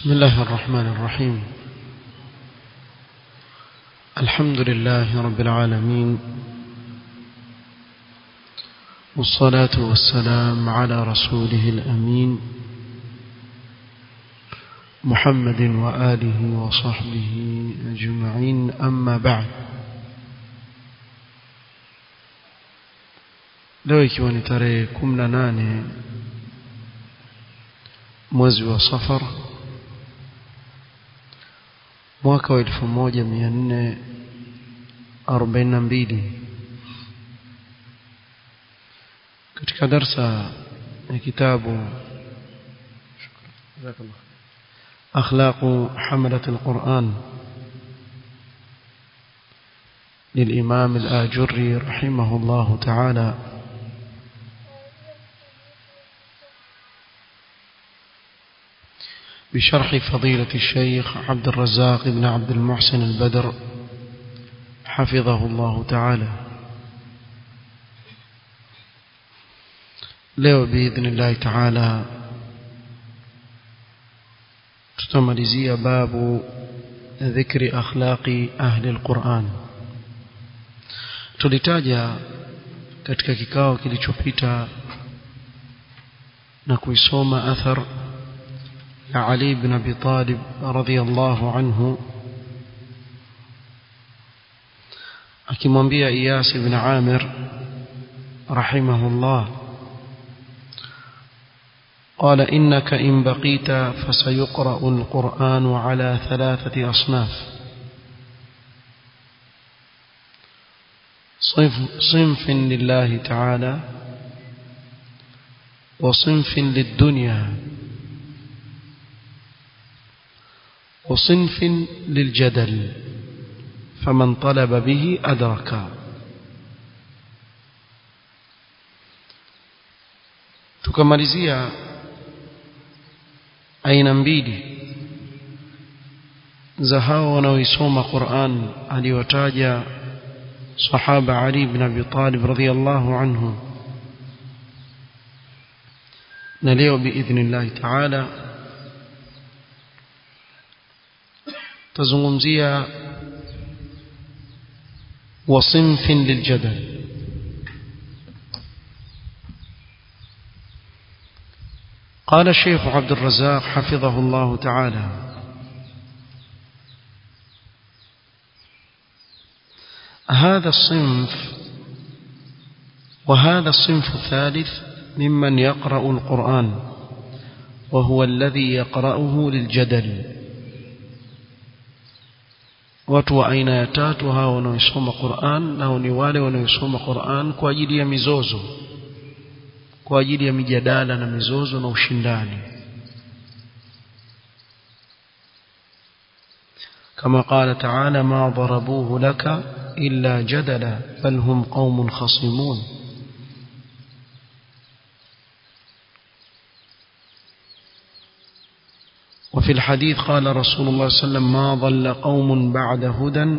بسم الله الرحمن الرحيم الحمد لله رب العالمين والصلاة والسلام على رسوله الأمين محمد وآله وصحبه أجمعين أما بعد leo ikiwa ni tarehe kumi na nane mwezi wa safar mwaka wa elfu moja mia nne arobaini na mbili katika darsa ya kitabu أخلاق حملة القرآن للإمام الآجري رحمه الله تعالى بشرح فضيلة الشيخ عبد الرزاق بن عبد المحسن البدر حفظه الله تعالى leo باذن الله تعالى tutamalizia babu dhikri akhlaqi ahli alquran tulitaja katika kikao kilichopita na kuisoma athar ya Ali ibn Abi Talib radhiyallahu anhu akimwambia Iyas ibn Amir rahimahullah قال إنك إن بقيت فسيقرأ القرآن على ثلاثة أصناف صنف, صنف لله تعالى وصنف للدنيا وصنف للجدل فمن طلب به أدرك tukamalizia aina mbili za hao wanaoisoma Qur'an aliyotaja sahaba Ali ibn Abi Talib radhiyallahu anhu na leo biidhnillah ta'ala tazungumzia وصنف للجدل قال الشيخ عبد الرزاق حفظه الله تعالى هذا الصنف وهذا الصنف الثالث ممن يقرأ القرآن وهو الذي يقرأه للجدل watu wa aina ya tatu hao wanaosoma Qur'an nao ni wale wanaosoma Qur'an kwa ajili ya mizozo kwa ajili ya mijadala na mizozo na ushindani كما قال تعالى ما ضربوه لك إلا جدلا بل هم قوم خصمون وفي الحديث قال رسول الله صلى الله عليه وسلم ما ضل قوم بعد هدى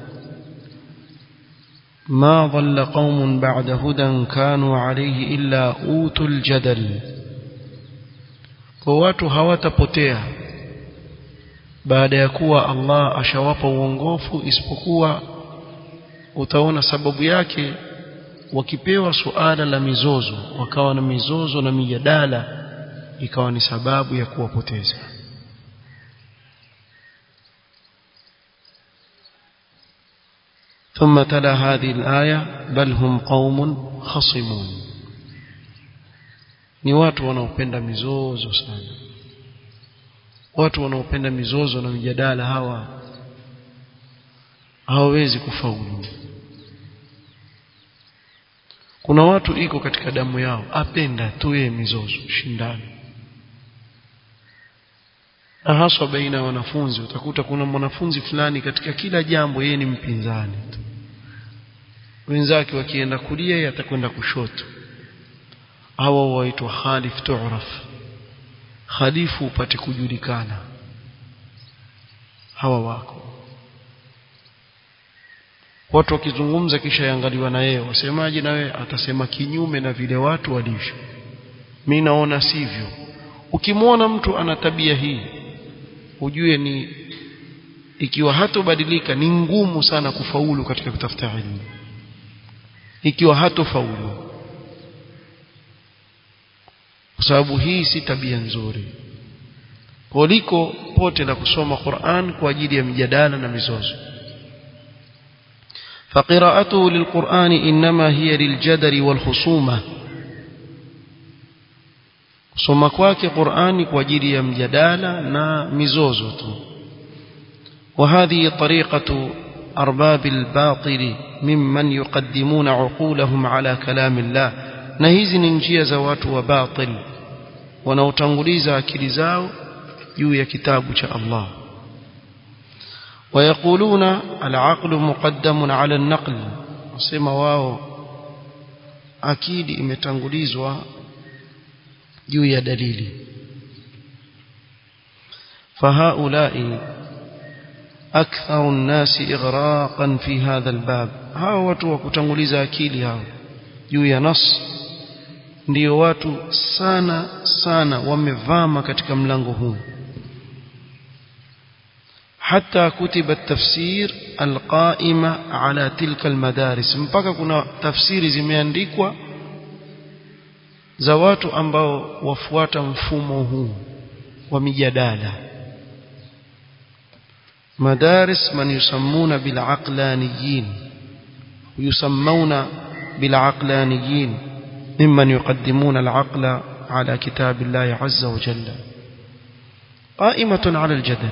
ما ضل قوم بعد هدى كانوا عليه إلا أوتوا الجدل watu hawatapotea baada ya kuwa Allah ashawapa uongofu isipokuwa utaona sababu yake wakipewa suala la mizozo wakawa na mizozo na mijadala ikawa ni sababu ya kuwapoteza ثم تلا هذه الآية بل هم قوم خصمون ni watu wanaopenda mizozo sana watu wanaopenda mizozo na mijadala hawa hawawezi kufaulu kuna watu iko katika damu yao apenda tu yeye mizozo shindani na haswa baina ya wanafunzi utakuta kuna mwanafunzi fulani katika kila jambo yeye ni mpinzani tu wenzake wakienda kulia yeye atakwenda kushoto hawa waitwa khalif tu'raf khalifu upate kujulikana hawa wako watu wakizungumza kisha yangaliwa na yeye wasemaje na wewe atasema kinyume na vile watu walivyo mimi naona sivyo ukimwona mtu ana tabia hii ujue ni ikiwa hatobadilika ni ngumu sana kufaulu katika kutafuta ilmu ikiwa hatofaulu kwa sababu hii si tabia nzuri kuliko pote la kusoma Qur'an kwa ajili ya mjadala na mizozo فقراءته للقرآن إنما هي للجدل والخصومة kusoma kwake Qur'ani kwa ajili ya mjadala na mizozo tu وهذه طريقة أرباب الباطل ممن يقدمون عقولهم على كلام الله na hizi ni njia za watu wa batil wanaotanguliza akili zao juu ya kitabu cha Allah ويقولون العقل مقدم على النقل wasema wao akili imetangulizwa juu ya dalili فهؤلاء أكثر الناس إغراقا في هذا الباب hao watu wa kutanguliza akili hao juu ya nas ndio watu sana sana wamevama katika mlango huu حتى كتب التفسير القائمة على تلك المدارس mpaka kuna tafsiri zimeandikwa za watu ambao wafuata mfumo huu wa mijadala مدارس من يسمون بالعقلانيين ويسمون بالعقلانيين ممن يقدمون العقل على كتاب الله عز وجل قائمة على الجدل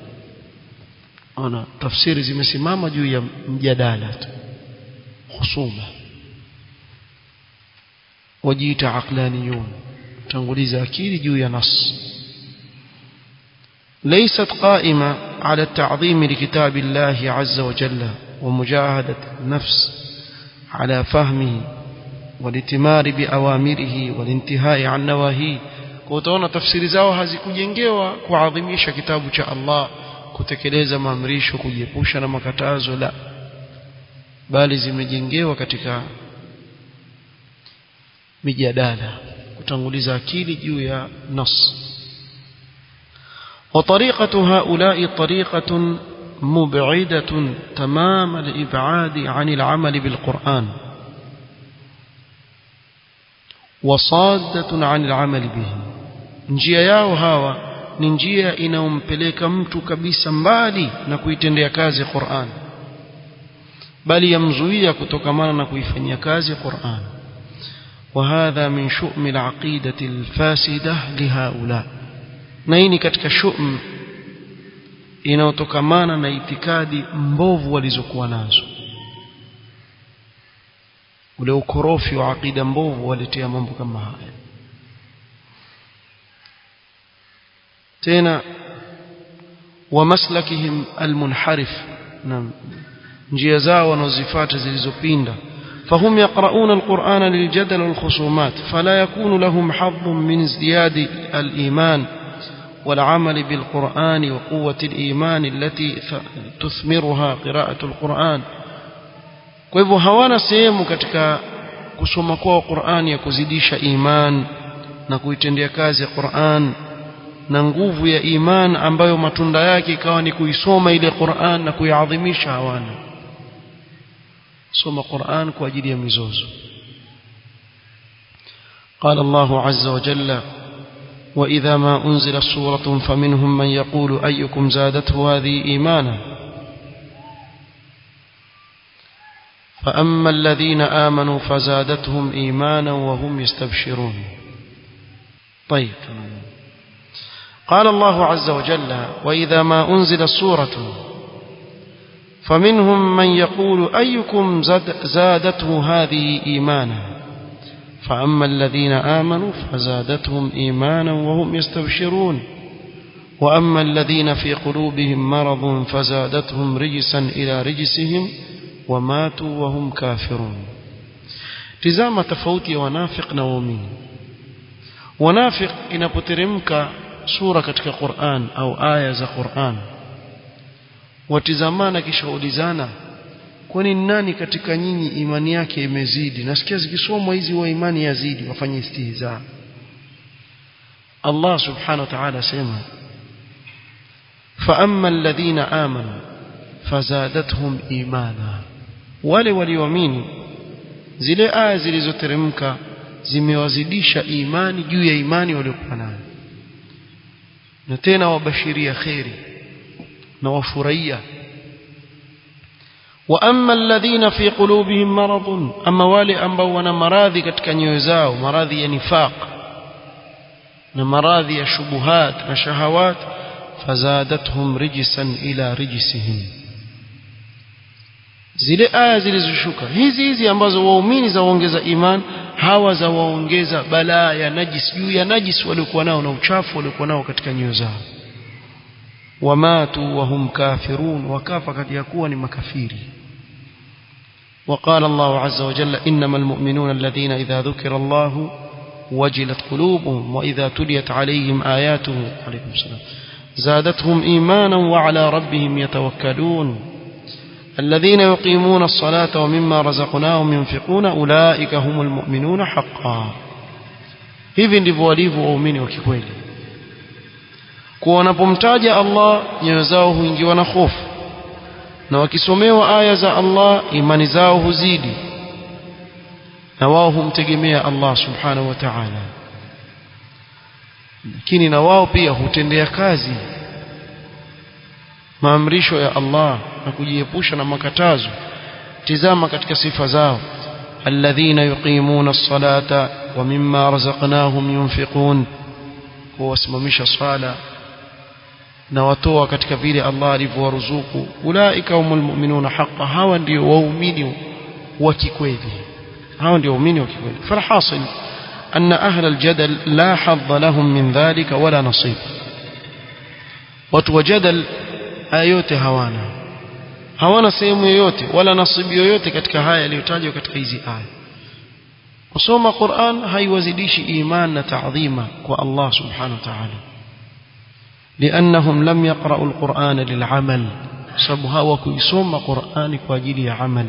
أنا تفسير zimesimama juu ya mjadala husuma wajiita aqlaniyun tanguliza akili juu ya nas ليست قائمة على التعظيم لكتاب الله عز وجل ومجاهدة النفس على فهمه والاتمار بأوامره والانتهاء عن نواهيه كوتونا تفسير zao hazikujengewa kuadhimisha kitabu cha Allah kutekeleza maamrisho kujiepusha na makatazo la bali zimejengewa katika mijadala kutanguliza akili juu ya nas وطريقة هؤلاء طريقة مبعدة تمام الإبعاد عن العمل بالقرآن وصادة عن العمل به njia yao hawa ni njia inayompeleka mtu kabisa mbali na kuitendea kazi Qur'an bali yamzuia kutokamana na kuifanyia kazi Qur'an وهذا من شؤم العقيدة الفاسدة لهؤلاء na hii ni katika shum inayotokamana na itikadi mbovu walizokuwa nazo ule ukorofi wa akida mbovu waletea mambo kama haya tena wa maslakihim almunharif na njia zao wanazozifuata zilizopinda فهم يقرؤون القرآن للجدل والخصومات فلا يكون لهم حظ من ازدياد الإيمان والعمل بالقرآن وقوة الإيمان التي تثمرها قراءة القرآن kwa hivyo hawana sehemu katika kusoma kwao Qur'an ya kuzidisha iman na kuitendea kazi ya Qur'an na nguvu ya iman ambayo matunda yake ikawa ni kuisoma ile Qur'an na kuiadhimisha hawana soma Qur'an kwa ajili ya mizozo قال الله عز وجل وإذا ما أنزلت سورة فمنهم من يقول أيكم زادته هذه إيمانا فأما الذين آمنوا فزادتهم إيمانا وهم يستبشرون طيب قال الله عز وجل وإذا ما أنزلت سورة فمنهم من يقول أيكم زاد زادته هذه إيمانا فأما الذين آمنوا فزادتهم إيمانا وهم يستبشرون وأما الذين في قلوبهم مرض فزادتهم رجسا إلى رجسهم وماتوا وهم كافرون تزام تفوتي ونافق نومين ونافق inapoteremka sura katika Qur'an au aya za Qur'an watizamana kisha ulizana kwani nani katika nyinyi imani yake imezidi nasikia zikisomwa hizi wa imani yazidi wafanye istihza Allah subhanahu wa ta'ala sema فأما الذين آمنوا فزادتهم إيمانا wale walioamini zile aya zilizoteremka zimewazidisha imani juu ya imani waliokuwa nayo na tena wabashiria kheri na wafurahia wa amma alladhina fi qulubihim maradun ama wale ambao wana maradhi katika nyoyo zao maradhi ya nifaq na maradhi ya shubuhat na shahawat fazadathum rijsan ila rijsihim zile aya zilizoshuka hizi hizi ambazo waumini za waongeza iman hawa za waongeza balaa ya najis juu ya najis waliokuwa nao na uchafu waliokuwa nao katika nyoyo zao wamatu wahum kafirun wakafa kati ya kuwa ni makafiri وقال الله عز وجل إنما المؤمنون الذين إذا ذكر الله وجلت قلوبهم وإذا تليت عليهم آياته عليكم السلام زادتهم إيمانا وعلى ربهم يتوكلون الذين يقيمون الصلاة ومما رزقناهم ينفقون أولئك هم المؤمنون حقا hivi ndivyo walivyo waumini wa kikweli kuwa wanapomtaja Allah nyoyo zao huingiwa na hofu na wakisomewa aya za Allah imani zao huzidi na wao humtegemea Allah subhanahu wa ta'ala lakini na wao pia hutendea kazi maamrisho ya Allah na kujiepusha na makatazo tizama katika sifa zao alladhina yuqimuna as-salata wa mimma razaqnahum yunfiqun kuwasimamisha swala na watoa katika vile Allah alivyowaruzuku ulaika humul mu'minuna haqqan hawa ndio waumini wa kikweli hawa ndio waumini wa kikweli falhasil أن أهل الجدل لا حظ لهم من ذلك ولا نصيب وتوجدل ayote hawana hawana sehemu yoyote wala nasibu yoyote katika haya yaliyotajwa katika hizi aya kusoma Qur'an haiwazidishi iman na taadhima kwa Allah subhanahu wa ta'ala لأنهم لم يقرأوا القرآن للعمل سبها وكيسوم قرآن كواجل عمل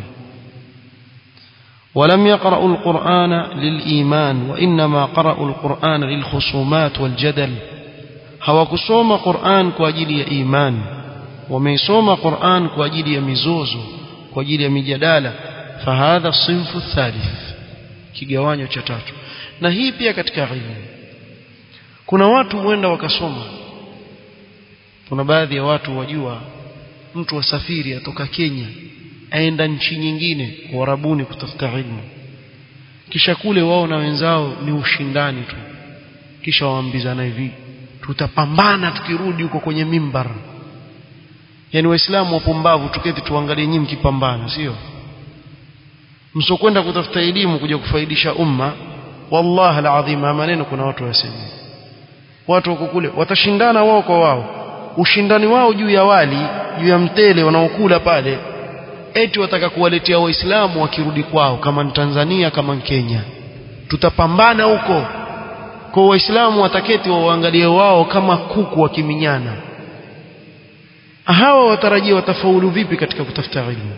ولم يقرأوا القرآن للإيمان وإنما قرأوا القرآن للخصومات والجدل هوكسوم قرآن كواجل إيمان wameisoma Qur'an kwa ajili ya mizozo kwa ajili ya mijadala fahadha sinfu thalith kigawanyo cha tatu na hii pia katika ilmu kuna watu huenda wakasoma kuna baadhi ya watu wajua mtu wasafiri atoka Kenya aenda nchi nyingine Uarabuni kutafuta ilmu kisha kule wao na wenzao ni ushindani tu kisha waambizana hivi tutapambana tukirudi huko kwenye mimbar yani waislamu wapumbavu tuketi tuangalie nyinyi mkipambana sio msokwenda kutafuta elimu kuja kufaidisha umma wallahi alazim maneno kuna watu wasema watu wako kule watashindana wao kwa wao ushindani wao juu ya wali juu ya mtele wanaokula pale eti wataka kuwaletea waislamu wakirudi kwao kama ni Tanzania kama ni Kenya tutapambana huko kwa waislamu wataketi waangalie wao kama kuku wakiminyana hawa watarajia watafaulu vipi katika kutafuta ilmu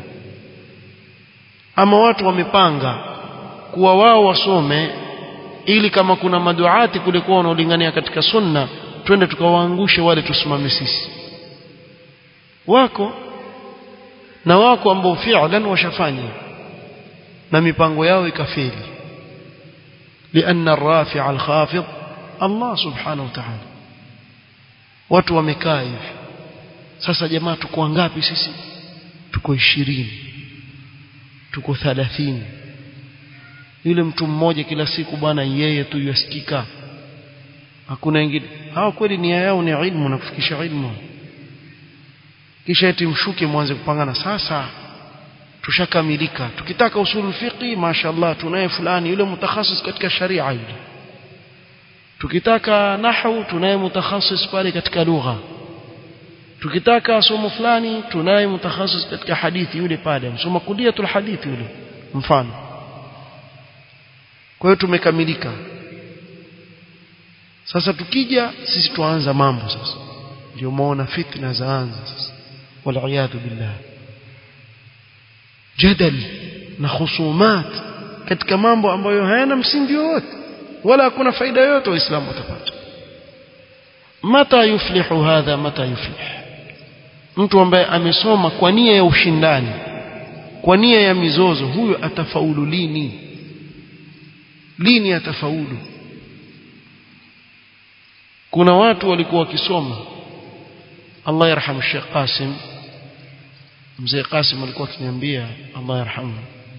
ama watu wamepanga kuwa wao wasome ili kama kuna maduati kule kwa wanaolingania katika sunna twende tukawaangushe wale tusimame sisi wako na wako ambao fi'lan washafanya na mipango yao ikafeli لأن الرافع الخافض الله سبحانه وتعالى watu wamekaa hivi sasa jamaa tuko wangapi sisi tuko ishirini tuko thalathini yule mtu mmoja kila siku bwana yeye tu yasikika hakuna wengine hawa kweli nia yao ni ilmu na kufikisha ilmu kisha eti mshuke mwanze kupangana sasa tushakamilika tukitaka usul fiqi mashaallah tunaye fulani yule mutakhasis katika sharia yule tukitaka nahwu tunaye mutakhasis pale katika lugha tukitaka somo fulani tunaye mutakhasis katika hadithi yule pale msoma kuliatul hadithi yule mfano kwa hiyo tumekamilika sasa tukija sisi tuanza mambo sasa ndio muona fitna zaanza sasa waliyadhu billah jadal na khusumat katika mambo ambayo hayana msingi wowote wala hakuna faida yoyote waislamu watapata mata yuflihu hadha mata yuflih mtu ambaye amesoma kwa nia ya ushindani kwa nia ya mizozo huyo atafaulu lini lini atafaulu kuna watu walikuwa wakisoma Allah yarhamu Sheikh Qasim mzee Qasim alikuwa akiniambia Allah yarhamu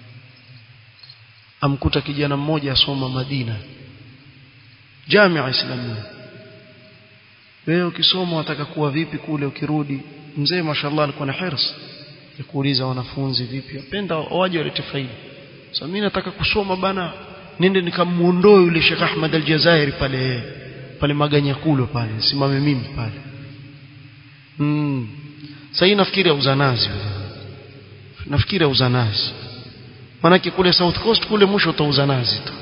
amkuta kijana mmoja asoma Madina Jamia Islamia wewe ukisoma wataka kuwa vipi kule ukirudi mzee mashallah alikuwa na hirs ya kuuliza wanafunzi vipi apenda waje walete faida sasa mimi nataka kusoma bana nende nikamuondoe yule Sheikh Ahmad Al-Jazairi pale pale Maganyakulo pale simame mimi pale mm. sasa nafikiri uzanazi nafikiri uzanazi manake kule South Coast kule mwisho utauza nazi tu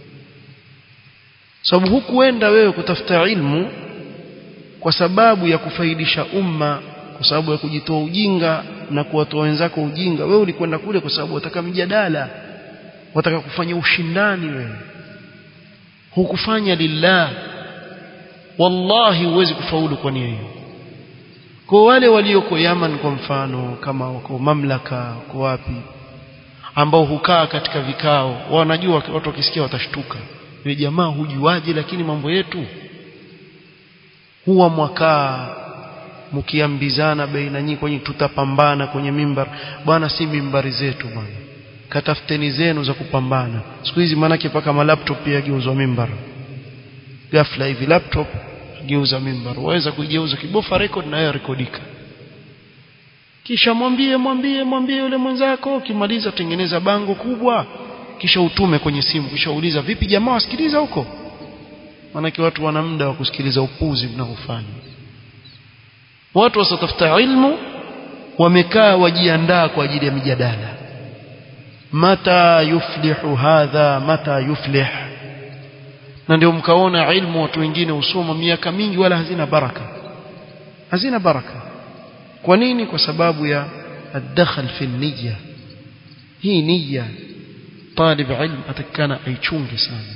sababu hukuenda wewe kutafuta ilmu kwa sababu ya kufaidisha umma kwa sababu ya kujitoa ujinga na kuwatoa wenzako ujinga wewe ulikwenda kule kwa sababu wataka mjadala wataka kufanya ushindani wewe hukufanya lillah wallahi huwezi kufaulu kwa nia hiyo kwa wale walioko Yaman kwa mfano kama wako mamlaka wako wapi ambao hukaa katika vikao wanajua watu wakisikia watashtuka yule jamaa hujuaje lakini mambo yetu huwa mwakaa mkiambizana baina nyinyi kwenye tutapambana kwenye mimbar bwana si mimbari zetu bwana katafuteni zenu za kupambana siku hizi manake paka malaptop pia geuzwa mimbar ghafla hivi laptop geuza mimbar waweza kuigeuza kibofa record na yeye rekodika kisha mwambie mwambie mwambie yule mwenzako ukimaliza tengeneza bango kubwa kisha utume kwenye simu kisha uuliza vipi jamaa wasikiliza huko maanake watu wana muda wa kusikiliza upuzi mnaofanya watu wasatafuta ilmu wamekaa wajiandaa kwa ajili ya mijadala mata yuflihu hadha mata yuflih na ndio mkaona ilmu watu wengine husoma miaka mingi wala hazina baraka hazina baraka kwa nini kwa sababu ya الدخل في النية hii nia طالب علم atakana aichunge sana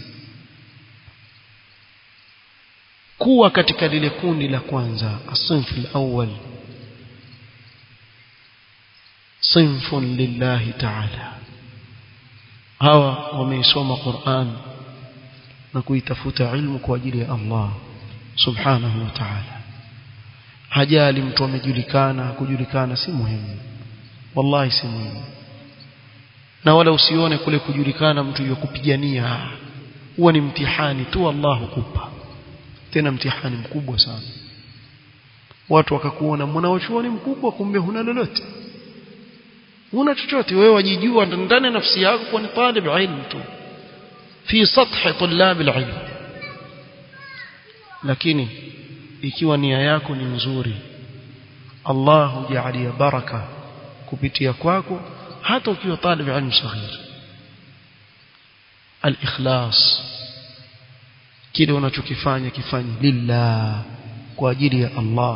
kuwa katika lile kundi la kwanza asinfu alawwal sinfun lillahi ta'ala hawa wameisoma Qur'an na kuitafuta ilmu kwa ajili ya Allah subhanahu wa ta'ala hajali mtu amejulikana kujulikana si muhimu wallahi si muhimu na wala usione kule kujulikana mtu yakupigania huwa ni mtihani tu Allah hukupa tena mtihani mkubwa sana watu wakakuona mwanachuoni mkubwa kumbe huna lolote huna chochote wewe wajijua ndani ya nafsi yako kwa ni talib ilmu tu fi sathi tulab alilm lakini ikiwa nia yako ni nzuri Allah hujalia baraka kupitia kwako hata ukiwa talib ilmu saghir al-ikhlas kile unachokifanya kifanye lillah kwa ajili ya Allah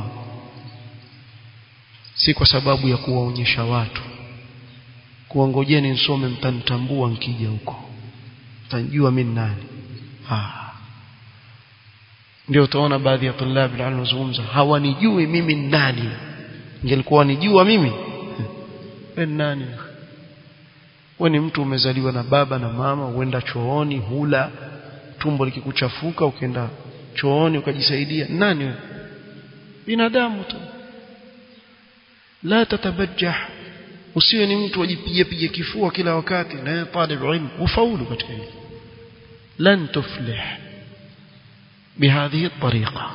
si kwa sababu ya kuwaonyesha watu kuongojeni nisome mtanitambua nkija huko mtanijua mimi nani ah ndio utaona baadhi ya tulabi ilmu wazungumza hawanijui mimi nani ingelikuwa wanijua mimi wewe nani wewe ni mtu umezaliwa na baba na mama uenda chooni hula tumbo likikuchafuka ukaenda chooni ukajisaidia nani wewe binadamu tu la tatabajjah usiwe ni mtu ajipige pige kifua kila wakati na talib ilmu ufaulu katika hili lan tuflih بهذه الطريقة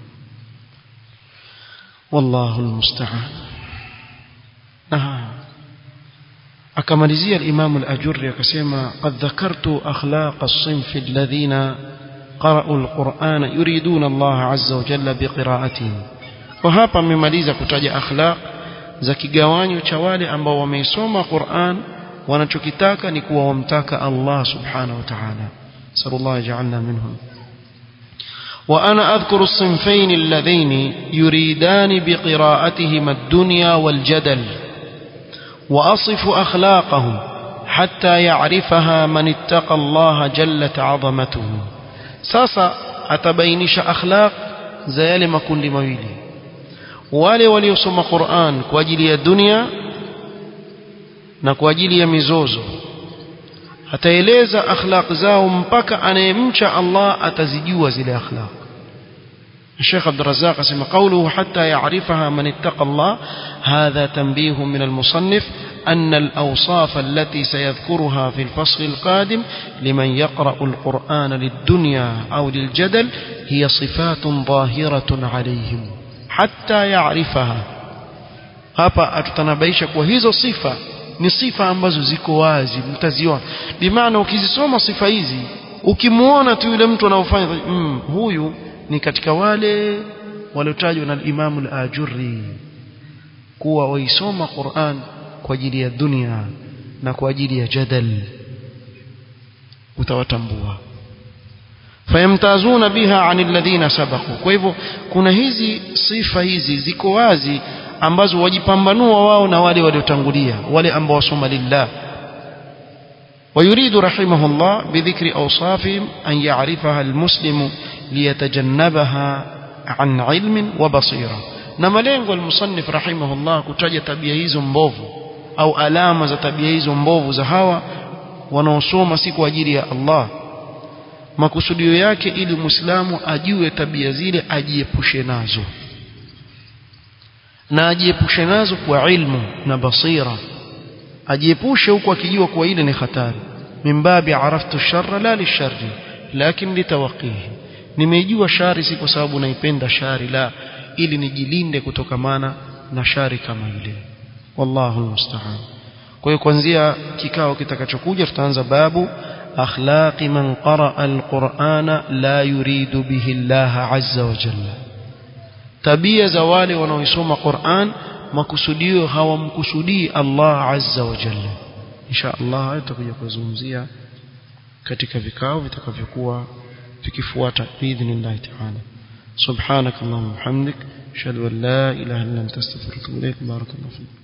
والله المستعان نعم akamalizia الإمام الأجري akasema قد ذكرت أخلاق الصنف الذين قرأوا القرآن يريدون الله عز وجل بقراءته وهapa amemaliza kutaja akhlaq za kigawanyo cha wale ambao wameisoma Qur'an wanachokitaka ni kuwa wamtaka Allah subhanahu wa ta'ala sallallahu ja'alna minhum وأنا أذكر الصنفين اللذين يريدان بقراءتهما الدنيا والجدل وأصف أخلاقهم حتى يعرفها من اتقى الله جلت عظمته ساسا أتبينش أخلاق زيال ما كل مويلي wale waliosoma Qur'an kwa ajili ya dunia na kwa ajili ya mizozo ataeleza akhlaq zao mpaka anayemcha Allah atazijua zile akhlaq الشيخ عبد الرزاق اسمه قوله حتى يعرفها من اتقى الله هذا تنبيه من المصنف أن الأوصاف التي سيذكرها في الفصل القادم لمن يقرأ القرآن للدنيا أو للجدل هي صفات ظاهرة عليهم حتى يعرفها hapa atutanabaisha kwa hizo sifa ni sifa ambazo ziko wazi mtaziona bimaana ukizisoma sifa hizi ukimuona tu yule mtu anaofanya mm, huyu ni katika wale waliotajwa na Imam al-Ajurri kuwa waisoma Qur'an kwa ajili ya dunia na kwa ajili ya jadal utawatambua fayamtazuna biha anil ladhina sabaqu kwa hivyo kuna hizi sifa hizi ziko wazi ambazo wajipambanua wao na wale waliotangulia wale ambao wasoma lillah ويريد رحمه الله بذكر أوصافهم أن يعرفها المسلم ليتجنبها عن علم وبصيرة نما lengo المصنف رحمه الله kutaja tabia hizo mbovu au alama za tabia hizo mbovu za hawa wanaosoma si kwa ajili ya Allah makusudio yake ili muislamu ajue tabia zile ajiepushe nazo na ajiepushe nazo kwa ilmu na basira ajiepushe huku akijua kuwa ile ni hatari mimbabi araftu sharra la lisharri lakin litawaqihi nimeijua shari si kwa sababu naipenda shari la ili nijilinde kutokamana na shari kama ile wallahu almusta'an kwa hiyo kuanzia kikao kitakachokuja tutaanza babu akhlaqi man qaraa alqur'ana la yuridu bihi Allah azza wa jalla tabia za wale wanaoisoma Qur'an makusudio hawamkusudii Allah azza wa jalla insha Allah hayo tutakuja kuzungumzia katika vikao vitakavyokuwa vikifuata biidhnillah ta'ala subhanak allahumma hamdik ashhadu an la ilaha illa anta astaghfiruka wa atubu ilaik barakallahu fik